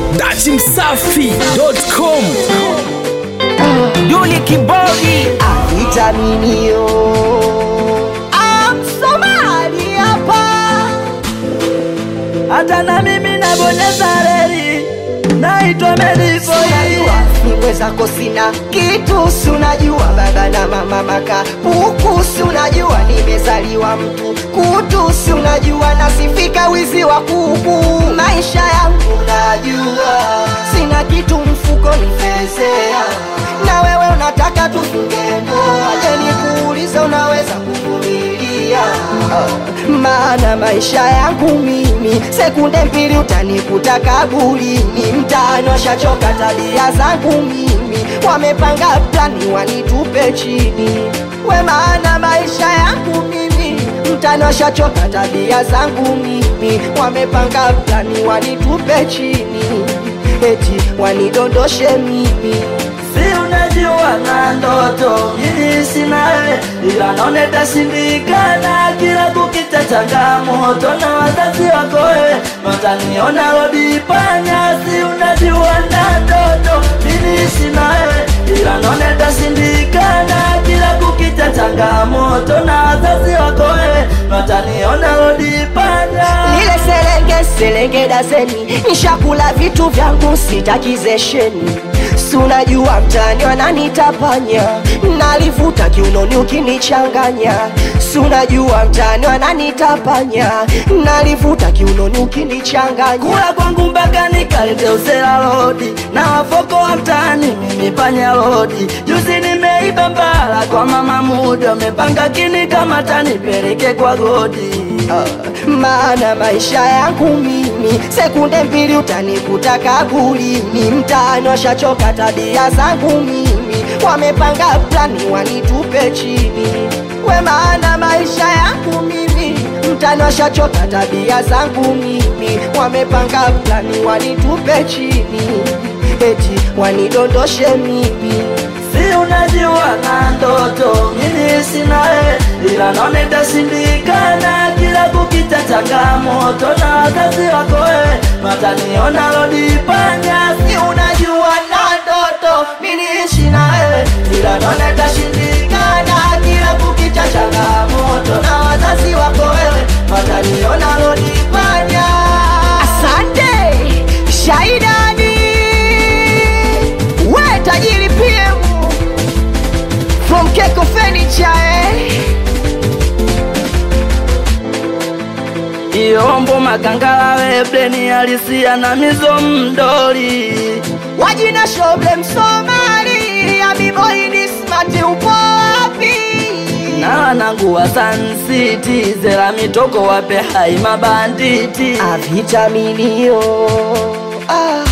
dachimsafi.com Duli Kibodi vitaminio Msomali hapa hata na mimi nabonyeza reli naitwa Medivoi Niwe zako sina kitu si unajua baba na mama maka puku si unajua nimezaliwa mtu kutu si unajua nasifika wizi wa kuku maisha yangu najua sina kitu mfuko nifezea na wewe unataka tufunge ndoa je nikuulize unaweza kuvumilia maana maisha yangu mimi sekunde mbili utanikuta kaburini mtaani washachoka tabia zangu mimi wamepanga plani wanitupe chini we maana maisha yangu mimi mtaani washachoka tabia zangu mimi wamepanga plani wanitupe chini eti wanidondoshe mimi si unajua na ndoto mimi sina wewe ila naona itashindikana kila kukicha changamoto na wazazi wako wewe wataniona rodi panya si unajua na ndoto mimi sina wewe ila naona itashindikana kila kukicha changamoto na wazazi wako wewe wataniona rodi panya Nile serenge serenge daseni nishakula vitu vyangu sitakizesheni sunajua mtani wananitapanya nalivuta kiunoni ukinichanganya sunajua mtani wananitapanya nalivuta kiunoni ukinichanganya kula kwangu mpaka nikalete usela lodi na wafoko wa mtaani mimi panya lodi juzi nimeiba mbala kwa mama muda amepanga kini kama tanipeleke kwa godi maana maisha yangu mimi sekunde mbili utanikuta kaburini mtaani washachoka tabia zangu mimi wamepanga plani wanitupe chini we maana maisha yangu mimi mtaani washachoka tabia zangu mimi wamepanga plani wanitupe chini eti wanidondoshe mimi si unajua na ndoto mimi sina wewe ila naona itashindikana kila kukicha changamoto na wazazi wako wewe wataniona lodi panya si unajua na ndoto mimi ishi na wewe ila naona itashindikana kila kukicha changamoto na wazazi wako wewe wataniona lodi panya Asante Shaidani, we tajiri PM from Keko Furniture eh? Iombo makangala webleni halisia na mizo mdoli wajina shoble Msomali abiboi smart upo wapi? na wanangu wa Sun City zera mitoko wape hai mabanditi Avitaminio ah.